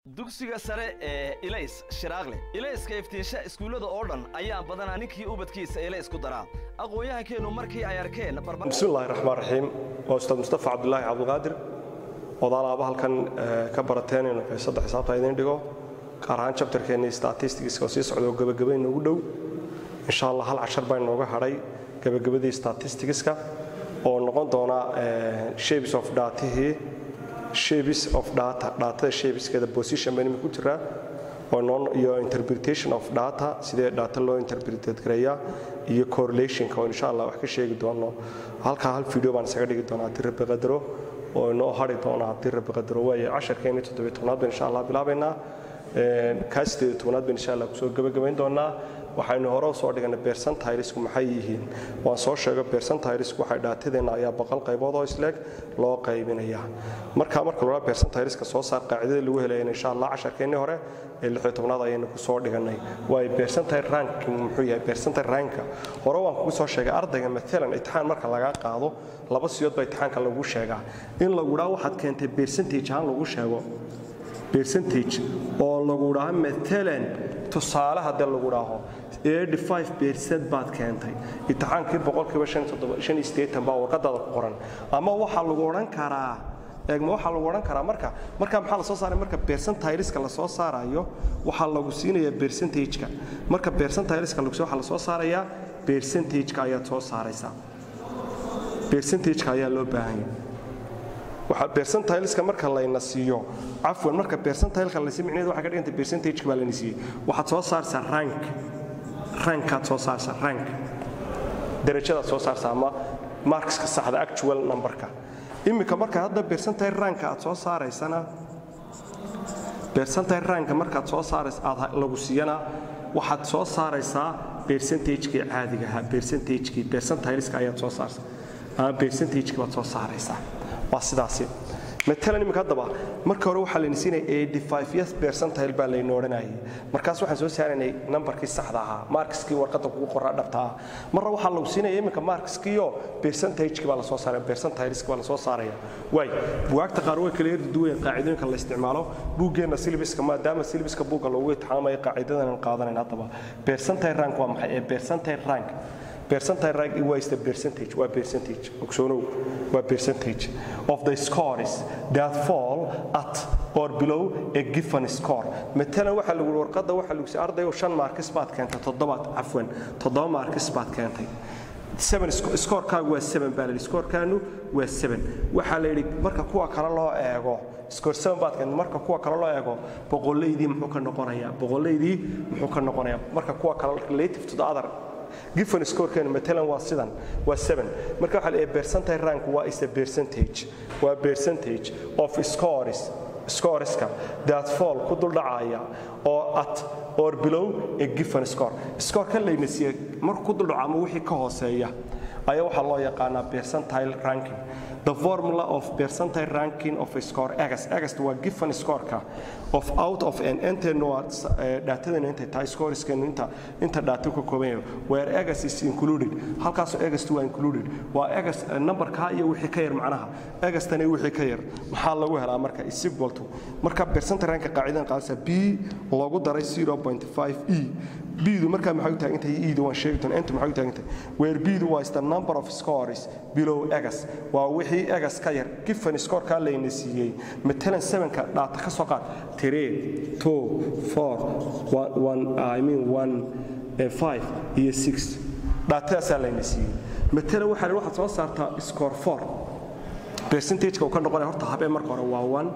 dugsiga sare ee ilays shiraaqle ilayska iftiinsha iskuullada oo dhan ayaa badanaa ninkii ubadkiisa ilays ku daraa aqoon-yahankeennu markii ay arkeen bismillahi raxmaan raxiim waa ustaad mustafa cabdulaahi cabdulqaadir odaalaaba halkan ka barateen inuu xiisadda xisaabta idiin dhigo gaar ahaan jabtarkeenni statistics oo sii socda oo gebagaba inoogu dhow insha allah hal cashar baa inooga hadhay gebagabadii statisticska oo noqon doona shapes of datihii shapes of data datada shapeskeeda position baan imika ku jiraa oo non iyo interpretation of data sidee data loo interpretate gareeyaa iyo correlationka oo insha allah wax ka sheegi doono halkaa hal video baan isaga dhigi doonaa haddii rabbi qadaro oo inoo hari doona haddii rabbi qadaro waayo casharkeeni toddobiy tobnaad baan insha allah bilaabaynaa kaa sideed tobnaad baan insha allah kusoo gebagabayn doonaa waxaynu hore usoo dhiganay bersentiresku maxay yihiin waan soo sheego bersentiresku waxay dhaatadeenna ayaa boqol qaybood oo isleeg loo qaybinaya marka marka lodhaa bersentireska soo saar qaacidada lagu helayana insha allah casharkeennii hore ee lixyo tobnaad ayaynu kusoo dhiganay waayo bersentire ranking muxuu yahay bersentire ranka hore waan kugu soo sheegay ardayga maalan imtixaan marka lagaa qaado laba siyood baa imtixaanka lagu sheegaa in lagu dhaa waxaad keentay percentage ahaan lagu sheego percentage oo lagu dhaha maalan tusaale haddii lagu dhaaho percent baad keentay imtixaankii boqolkiiba baa warqadaada ku qoran ama waxaa lagu odhan karaa eegma waxaa lagu odhan karaa marka marka maxaa la soo saaray marka percentileska la soo saarayo waxaa lagu siinayaa percentageka marka percentileska lagu waxaa la soo saarayaa percentageka ayaad soo saaraysaa percentageka ayaa loo baahan yahay waxaa percentileska marka layna siiyo cafwan marka percentileka laysi micneheedu waxay ka dhigantay percentageka baa layna siiyey waxaad soo saarsaa rank rankaad soo saarsaa rank darajadaad soo saarsaa ama markska saxda actual numberka iminka marka hadda percentile ranka aad soo saaraysana percentile ranka markaad soo saarays aad lagu siiyana waxaad soo saaraysaa percentagekii caadiga ahaa percentagekii percentileska ayaad soo saarsaa ama percentagekii baad soo saaraysaa waa sidaasi maalan imika haddaba marka hore waxaa layna siinaya yes percentile baa layna odhanayay markaas waxaan soo saaraynay nambarkii saxda ahaa markiskii warqadda kugu qoraa dhabta ah marna waxaa lagu siinaya iminka markiskiiyo percentagekii baa lasoo saaraya percentileski baa lasoo saaraya waay buwaagta qaar way kala yardi duwayen qaacidooyinka la isticmaalo buuggeenna silbiska maadaama silbiska buugga loogu itixaamaya qaacidadan qaadanayn haddaba percentile rank waa maxay ee percentile rank percentile rank is the percentage waa percentage ogsoonow waa percentage of the scores that fall at or below a given score matalan waxaa lagu warqadda waxaa lagu si ardayo shan markis baad keentay toddobaad cafwan toddoba markis baad keentay scorekaagu waa seven baa layidhi scorekaanu waa seven waxaa la yidhi marka kuwa kale loo eego score seven baad keentay marka kuwa kale loo eego boqolaydii muxuu ka noqonayaa boqolaydii muxuu ka noqonayaa marka kuwa kale relative to the other given scorekeenu matalan waa sidan waa seven marka waxaa leeyahay percentile rank waa is a percentage waa percentage of scores scoreska that fall ku dul dhacaya oo at or below a given score scoreka layna siiye markuu ku dul dhaco ama wixii ka hooseeya ayaa waxaa loo yaqaanaa percentile ranking the formula of percentile ranking of a score agast agast waa given scoreka of out of an entenoa dhaatadana intay tahay scoreskeenu inta inta dhaata ka kooban yahay where agast is included halkaasoo agast waa included waa agast numberka iyo wixii ka yar macnaha agastani wixii ka yar maxaa lagu helaa marka is equal to marka percentile ranka qaacidadan qaadaysa b loogu daray 0.5 e bdu markaa maxay u taagantahay edu waan sheegi doona intu maxay u taagantahay where bdu was the number of scores below agas waa wixii agas ka yar given scorekaa layna siiyey matalan sevenka dhaata ka soo qaad three two four one i mean one five iyo six dhaatadaasaa layna siiyey matalan waxaa waxaad soo saartaa score four percentageka uu ka noqonaya horta habeen marka hore waa one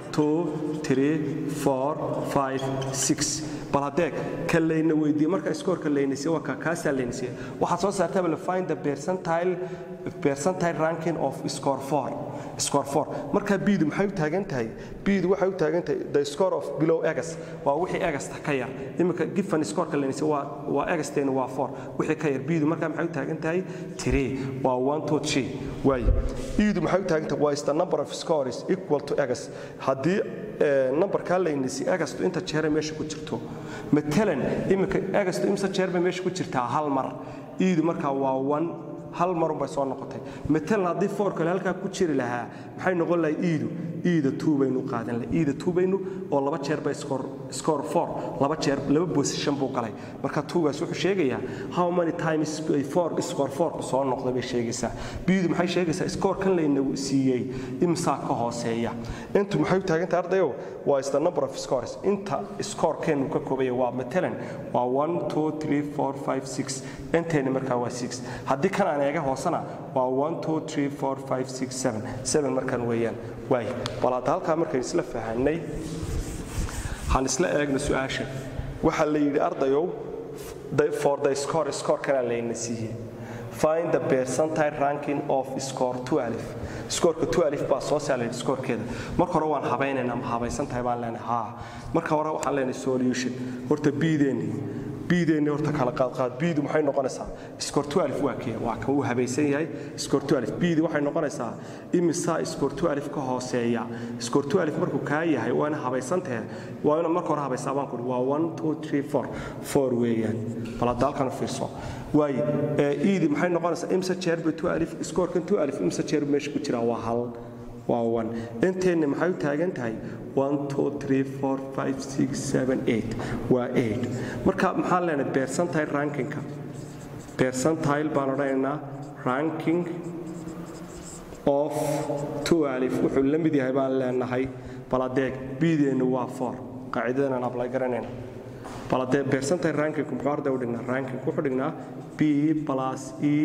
bal hadeeg ka layna weydiiye marka scoorka laynasiye waa kaasaa laynasiye waxaad soo saartaba la find the percentile percentile ranking of score four score four marka biidu maxay u taagan tahay biidu waxay u taagan tahay the score of below agas waa wixii agasta ka yar iminka given scoreka laynasiye waa waa agasteena waa four wixii ka yar biidu marka maxay u taagan tahay three waa one two three waaye iidu maxay u taagan tahay waa is the number of scores equal to agas haddii numberkaa laynasi agastu inta jeere meesha ku jirto matalan iminka agastu imse jeer bay meesha ku jirtaa hal mar iidu markaa waa one hal marun bay soo noqotay matalan haddii foor kale halkaa ku jiri lahaa maxay noqon lahay iidu eda two baynu qaadan lahay eda two baynu oo laba jeer bay score score four laba jeer laba position buu galay marka twogaas wuxuu sheegayaa how many times ay four score four ku soo noqday bay sheegaysaa bidu maxay sheegaysaa score kan layna siiyey imsaa ka hooseeya intu maxay u taagantahay ardayow waa is the number of scores inta score keenu ka koobaya waa matalan waa one two three four five six inteeni markaa waa six haddii kan aan eega hoosena waa one two three four five six seven seven markaan weeyaan waay bal hadda halkaa markaan isla fahanay han isla eegna su-aasha waxaa la yidhi ardayow for the score score kana layna siiyey find the percentile ranking of score 12 scoreka 12 baa soo saalay scorekeeda marka hore waan habaynaynaa ma habaysan tahay baan leenahay haa marka hore waxaan leenahay solution horta biideeni biideeni horta kala qaad qaad biidu maxay noqonaysaa score 12 waa kee waa kan uu habaysan yahay score 12 biidi waxay noqonaysaa imisa score 12 ka hooseeya score 12 markuu kaa yahay waana habaysan tahay waa ina marka hore habaysaa baan ku waa 1 2 3 4 4 weeyaan bal hadda halkan u fiirso waaye iidi maxay noqonaysaa imsa jeer bay 12 scorekan 12 imsa jeer meesha ku jira waa hal waa one inteenna maxay u taagan tahay one two three four five six seven eight waa eight marka maxaan leenahay percentile rankingka percentile baan odhanaynaa ranking of twelve wuxuu la mid yahay baan leenahay baladeeg bideennu waa four qaacidadan aan ablay garanayna baladee percentile rankingku muxuu arday u dhignaa ranking wuxuu dhignaa b plus e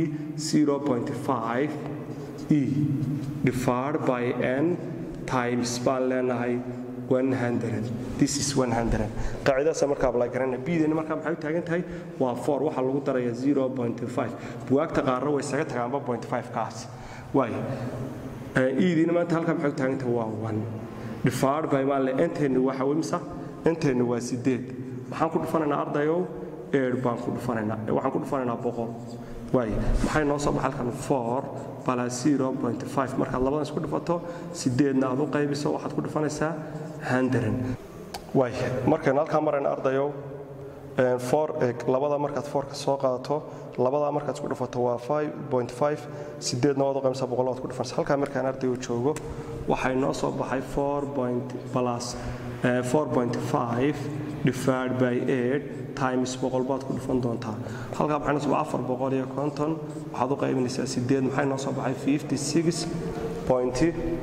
0.5 e divided by n times baan leenahay 100 this is 100 qaacidadaas markaa ablay garanayna bideennu markaa maxay u taagan tahay waa 4 waxaa lagu daraya 0.5 buwaagta qaarna way isaga tagaanba 0.5 kaas waay iidiina maanta halkaa maxay u taagan tahay waa 1 divided by maan le inteennu waxa wimsa inteennu waa 8 maxaan ku dhufanaynaa ardayow eer baan ku dhufanaynaa waxaan ku dhufanaynaa boqol waay maxay noo soo baxa halkan four plus zero point five markaad labadan isku dhufato sideedna aad u qaybiso waxaad ku dhufanaysaa hundred waay markaynu halkaa marayna ardayow four labada markaad fourka soo qaadato labadaa markaad isku dhufato waa five point five sideedna waad u qaybisa boqol waad ku dhufanaysa halkaa markaan ardayu joogo waxay noo soo baxay four point plus four point five divided by eight times boqol baad ku dhufan doontaa halkaa maxay noo soo baxay afar boqol iyo konton waxaad u qaybinaysaa sideed maxay noo soo baxay fifty six point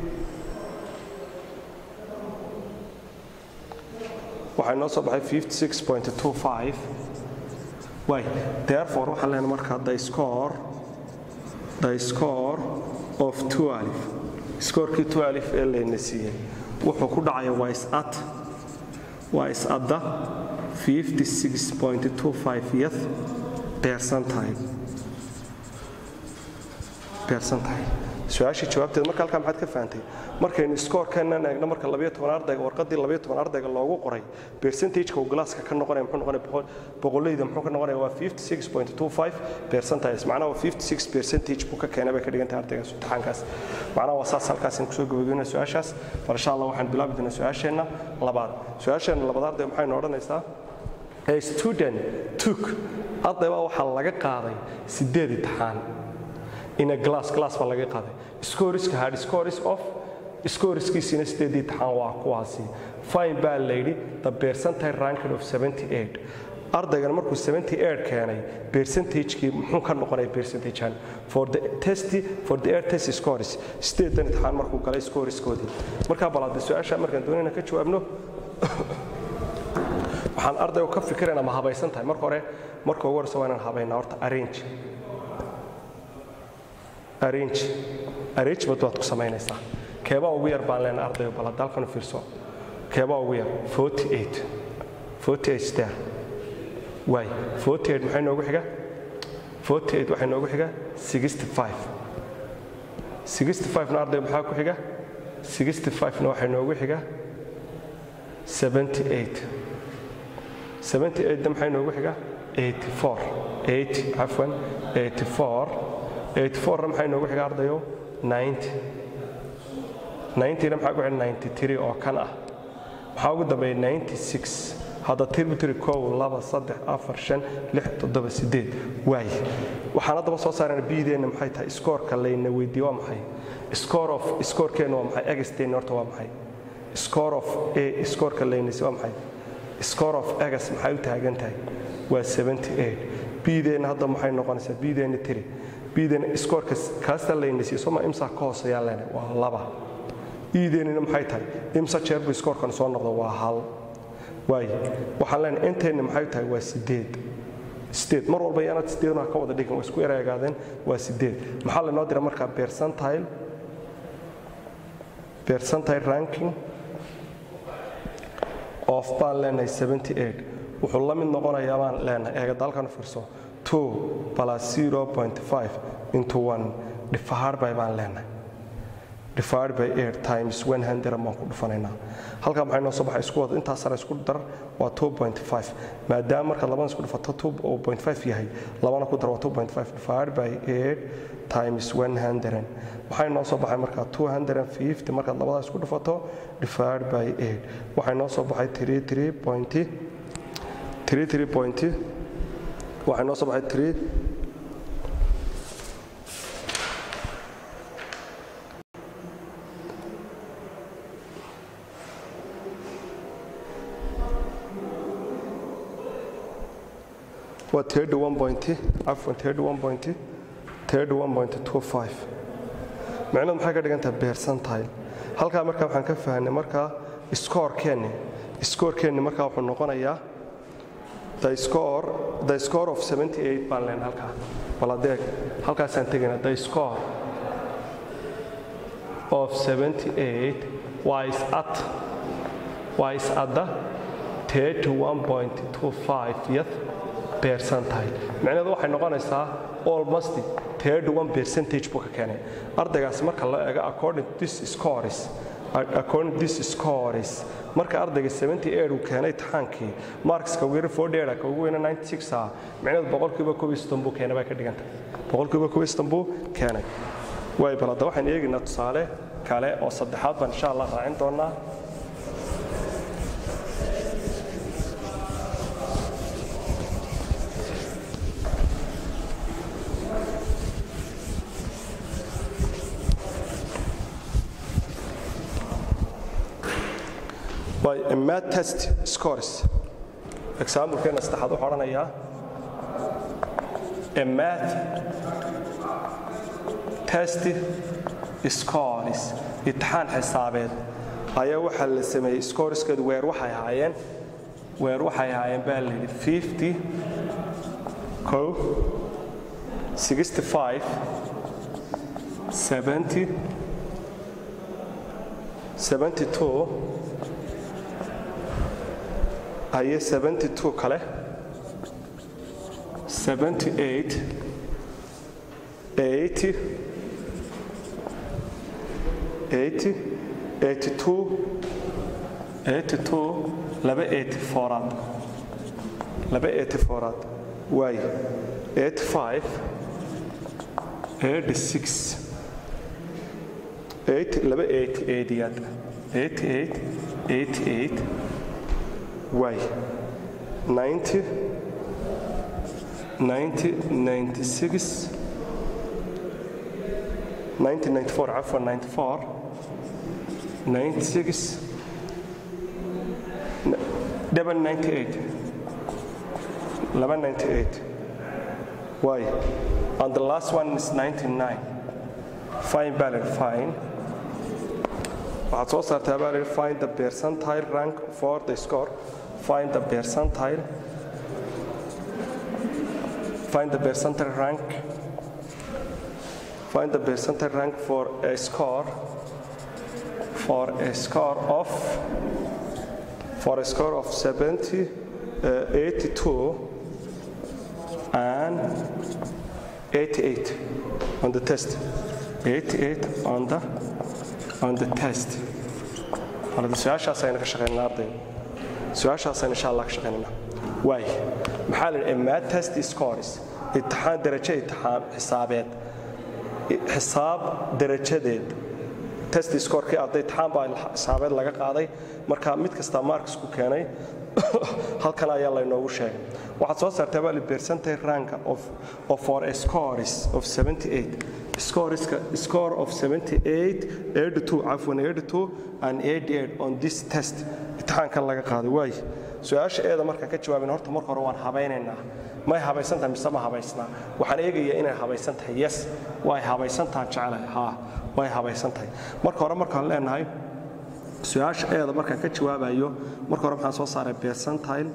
waxay noo soo baxay fifty six point two five way therefore waxaan leenahay markaa the score the score of 12 scorekii 12 ee layna siiyey wuxuu ku dhacaya waa is-at waa is-adda 56.25th percentile percentile su-aashii jawaabteed marka halkaa maxaad ka fahantay markaynu scorekeennan eegno marka labayo toban ardayga warqaddii labayo toban ardayga loogu qoray percentageka uu galaaska ka noqonaya muxuu noqonaya boqolleyda muxuu ka noqonaya waa 56.25 percentiles macnaha waa 56 percentage buu ka keenay bay ka dhigan tahay ardaygaas imtixaankaas macnaha waa saas halkaas kusoo gabagabeynaa su-aashaas bal insha allah waxaan bilaabi doonaa su-aasheenna labaad su-aasheenna labaad arday maxaynu odhanaysaa a student took arday baa waxaa laga qaaday sideed imtixaan in a glass glass baa laga qaaday scoriska hard scores of scoriskiisina sideedii imtixaan waa kuwaasi fine baa layidhi the percentile ranking of 78 ardaygan markuu 78 keenay percentagekii muxuu ka noqonaya percentagean for the test for the air test scores sideedan imtixaan markuu galay scoriskoodii markaa balaada su-aasha markaan doonayna ka jawaabno waxaan ardaygu ka fikiraynaa ma habaysan tahay marka hore marka ugu horeysa waa inaan habaynaa horta arrange arrange arrangement baad ku samaynaysaa keebaa ugu yar baan leenahay ardayga bal hadda halkan u fiirso keebaa ugu yar 48 48 there waay 48 maxay noogu xiga 48 waxay noogu xiga 65 65 na ardayga maxaa ku xiga 65 na waxay noogu xiga 78 78 da maxay noogu xiga 84 8 cafwan 84 84 maxay noogu xiga ardayo 90 90 maxaa ku xiga 93 oo kan ah maxaa ugu dambeeya 96 hadda tirmitri kow laba saddex afar shan lix toddoba sideed waay waxaan haddaba soo saarana bideenna maxay tahay iskoorka layna weydiiye waa maxay score of scorekeenna waa maxay egasteenna horta waa maxay score of a scoreka laynaysa waa maxay score of egas maxay u taagan tahay waa 78 bdeenna hadda maxay noqonaysaa bdeenna tiri bdeenna scoreka kaasta laynaysa soma imsa ka hooseeyaan leenahay waa laba iideennina maxay tahay imsa jeer buu scorekan soo noqdo waa hal waaye waxaan leenahay inteenna maxay tahay waa sideed sideed mar walba yaanaad sideedna ka wada dhigin waa isku ereegaadeen waa sideed maxaa lanoo dira markaa percentile percentile ranking of baan leenahay 78 wuxuu la mid noqonayaa baan leenahay eegada halkan fiirso 2 plus 0.5 into 1 divided by baan leenahay divided by 8 times 100 baan ku dhufanaynaa halkaa maxay noo soo baxay isku wada intaas sare isku dar waa 2.5 maadaama markaad labada isku dhufato 2.5 yahay labana ku dar waa 2.5 divided by 8 times 100 waxay noo soo baxay markaa 250 markaad labada isku dhufato divided by 8 waxay noo soo baxay 33 point 33 point waxay noo soo baxay 3 waa 31 point afwan 31 point 31.25 macnaheedu maxay ka dhigan tahay percentile halkaa markaa waxaan ka fahnay markaa scorekeenni scorekeenni markaa wuxuu noqonayaa the score the score of 78 baan leen halkaa bal adeeg halkaasaan tegaynaa the score of 78 was at was at the 31.25th percentile macnaheedu waxay noqonaysaa almost 31 percentage buu ka keenay ardaygaas marka la eego according to this scores according to this scores marka ardayga 78 uu keenay taxaankii markska ugu yara 48 ka ugu weyn 96 ah macnaheedu boqolkiiba 1 buu keenay bay ka dhigan tahay boqolkiiba 1 buu keenay way balada waxaan eegaynaa tusaale kale oo saddexaad baan insha Allah raacin doonaa by a math test scores example-keena saddexaad wuxuu odhanayaa a math test scores imtixaan xisaabeed ayaa waxaa la sameeyey scoreskeedu weer waxay ahaayeen weer waxay ahaayeen baa la yidhi 50 ko 65 70 72 aye 72 kale 78 80 80 82 82 laba 84aad laba 84aad waay 85 86 8 laba 88aad 88 88 Why? 90, 90, 96, 1994 عفوا 94 96 double 98 level 98 why and the last one is 99 fine balance fine waxaad soo saartaa baa lihi find the percentile rank for the score find the percentile find the percentile rank find the percentile rank for a score for a score of for a score of 70 uh, 82 and 88 on the test 88 on the on the test ولد su-aashaas ayna ka shaqeynaa ardayga su-aashaasayna insha allah ka shaqeynayna waay maxaa la imaa test scores imtixaan darajo imtixaan xisaabeed xisaab darajadeed test scorkii arday imtixaan baa xisaabeed laga qaaday marka mid kasta marks ku keenay halkan ayaa laynoogu sheegay waxaad soo saartaa baa percentage rank of, of for a scores of 78 scoreska score of 78 82 cafwan 82 and 88 on this test imtixaankan laga qaaday waay su-aasha eeda markaan ka jawaabin horta marka hore waan habaynaynaa may habaysan tahay mise ma habaysnaa waxaan eegayaa inay habaysan tahay yes way habaysan tahay jecelahay haa way habaysan tahay marka hore markaan leenahay su-aasha eeda markaan ka jawaabayo marka hore maxaan soo saaray percentile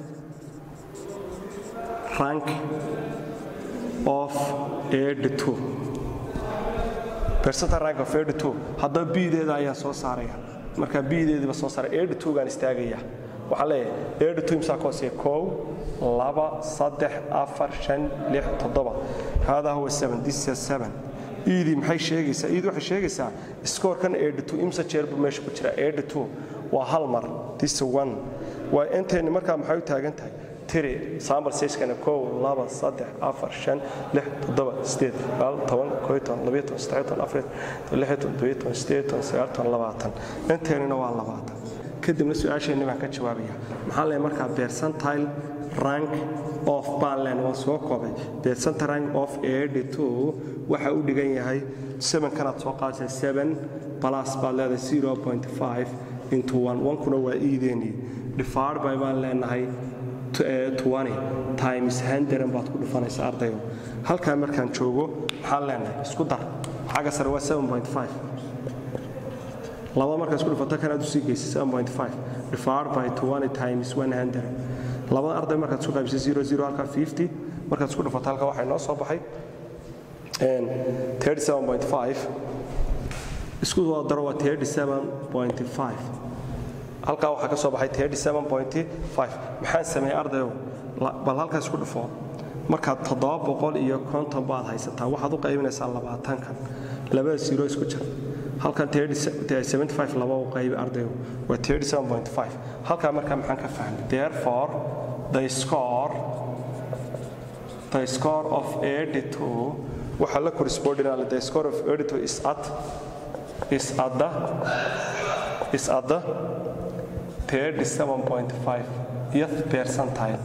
rank of 82 percentile rank of 82 haddaba bideeda ayaan soo saaraya markaa bideediiba soo saaray 82 gaan istaagaya waxaan leeyahay 82 imsaa ka hooseeya kow laba saddex afar shan lix toddoba haadaa huwa seven this is seven iidii maxay sheegaysaa iidii waxay sheegaysaa scorekan 82 imsa jeer buu meesha ku jira 82 waa hal mar this one waa intayni markaa maxay u taagan tahay tiri sample size-kana kow laba saddex afar shan lix toddoba sideed sagaal toban koob iyo toban labiyo toban saddex iyo toban afar iyo toban lix iyo toban toddobiyo toban sideed iyo toban sagaal iyo toban labaatan inteynina waa labaatan kadibna su-aasheenni baan ka jawaabaya maxaa leeyahay markaa percentile rank of baanlen waan soo koobay percentile rank of 82 waxa u dhigan yahay 7 kanaad soo qaadaysaa 7 plus baad leedahay 0.5 into 1 wankuna waa iideeni divided by baan leenahay 20 times 100 baad ku dhufanaysaa ardayo halkaa markaan joogo maxaan leenahay isku dar xagga sare waa 7.5 laba markaa isku dhufato kanaad usii geysay 7.5 divided by 20 times 100 labada arday markaad isku qaybisay 00 halkaa 50 markaad isku dhufato halkaa waxaa inoo soo baxay 37.5 isku soo daro waa 37.5 halkaa waxaa ka soo baxay 37.5 maxaan sameeyey ardayow bal halkaa isku dhufo markaad toddoba boqol iyo konton baad haysataa waxaad u qaybinaysaa labaatankan labada siro isku jira halkan 75 laba u qaybi ardayo waa 37.5 halkaa markaa maxaan ka fahmay therefore the score the score of 82 waxaa la correspondinale the score of 82 is at is at the is at the 37.5 th percentile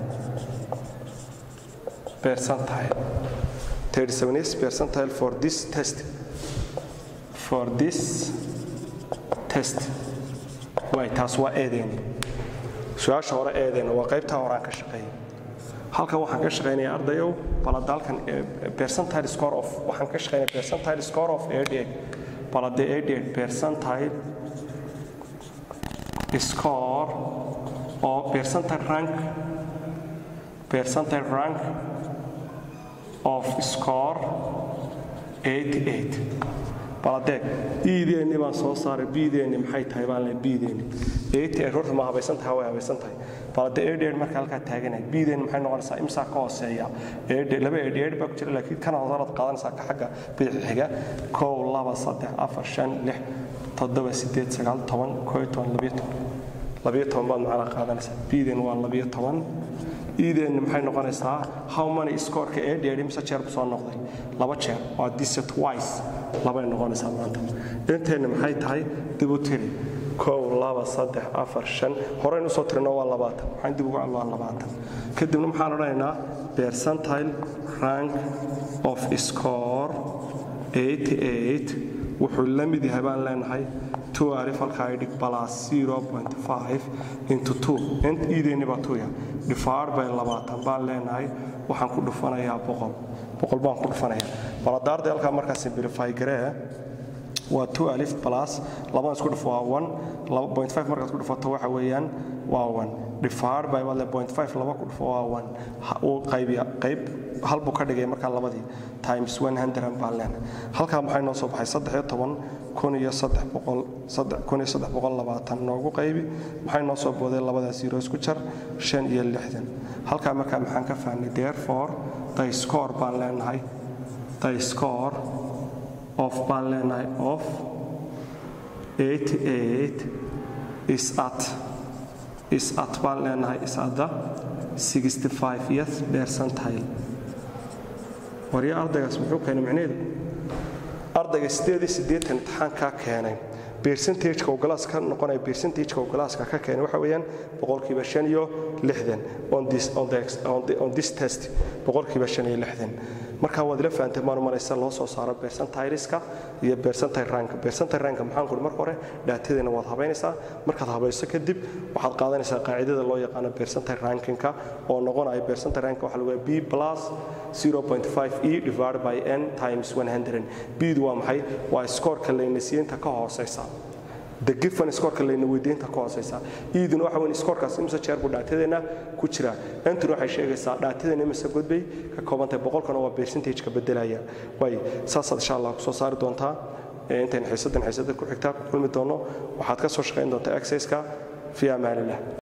percentile 37 is percentile for this test for this test way taas waa eedeeni su-aasha hore eedeena waa qaybtaa horaan ka shaqeeyay halkan waxaan ka shaqaynaya ardayow balada halkan percentile score of waxaan ka shaqaynaya percentile score of 88 balade 88 percentile score or percentile rank percentile rank of score 88 baladeeg iideenni baan soo saaray biideenni maxay tahay baan le biideenni eighty horta ma habaysan tahay way habaysan tahay balade eighty marka halkaa taaganay biideenni maxay noqonaysaa imsaa ka hooseeya laba eighty eight baa ku jira laakiin kana hoosanaad qaadanaysaa ka xagga bidix xiga kow laba saddex afar shan lix toddoba sideed sagaal toban koo iyo toban labiyo toban labiyo toban baad macnaa qaadanaysaa biideen waa labiyo toban iideenni maxay noqonaysaa how many scoreka ee dheeri mise jeer bu soo noqday laba jeer waa disa twice labay noqonaysaa maanta inteenni maxay tahay dib u tiri kow laba saddex afar shan horeynu usoo tirino waa labaatan waxaan dib ugu waa labaatan kadibna maxaan odhanaynaa percentile rank of score 88 wuxuu la mid yahay baan leenahay two alif halkaa dhig plus 0.5 into 2 int iideenni baa tuya difaar bay labaatan baan leenahay waxaan ku dhufanayaa boqol boqol baan ku dhufanayaa baladaarda halkaa markaa simplify garee waa two alif plus labadan isku dhufo waa one laba point five markaad ku dhufato waxa weeyaan waa one difaar by wale point five laba ku dhufo waa one uu qaybiya qayb hal buu ka dhigay markaa labadii times one hundred baan leenahay halkaa maxay noo soo baxay saddex iyo toban kun iyo saddex boqol saddex kun iyo saddex boqol labaatan noogu qaybi maxay noo soo booday labadaas zero isku jar shan iyo lixdan halkaa markaa maxaan ka fahnay therefore the score baan leenahay the score of baan leenahay of 88 is at is at baan leenahay is at the 65th percentile warya ardaygaas muxuu keenay macnaheedu ardayga sideed iyo siddeetan imtixaankaa keenay percentageka uu galaaska ka noqonaya percentageka uu galaaska ka keenay waxa weeyaan boqolkiiba shan iyo lixdan on this on the on the on this test boqolkiiba shan iyo lixdan marka waad ila fahanteen maan maraysa loo soo saaro percentileska iyo percentile rank percentile rank maxaan ku marka hore dhaatadeena waad habaynaysaa markaad habayso kadib waxaad qaadanaysaa qaacidada loo yaqaano percentile rankinka oo noqonaya percentile rank waxa lagu b plus 0.5 e divided by n times 100 bdu waa maxay waa scoorka laynasiinta ka hooseysa the given scoorka layna weydiinta ka hooseysa iiduna waxa weyn scoorkaas imse jeer buu dhaatadeena ku jira entuna waxay sheegaysaa dhaatadeena imse godbay ka koobantahay boqolkana waa percentage-ka bedelaya way saasaad insha allah kusoo saari doontaa intayn xiisadan xiisada ku xigtaa ku kulmi doono waxaad ka soo shaqayn doontaa exercise-ka fi amaanillah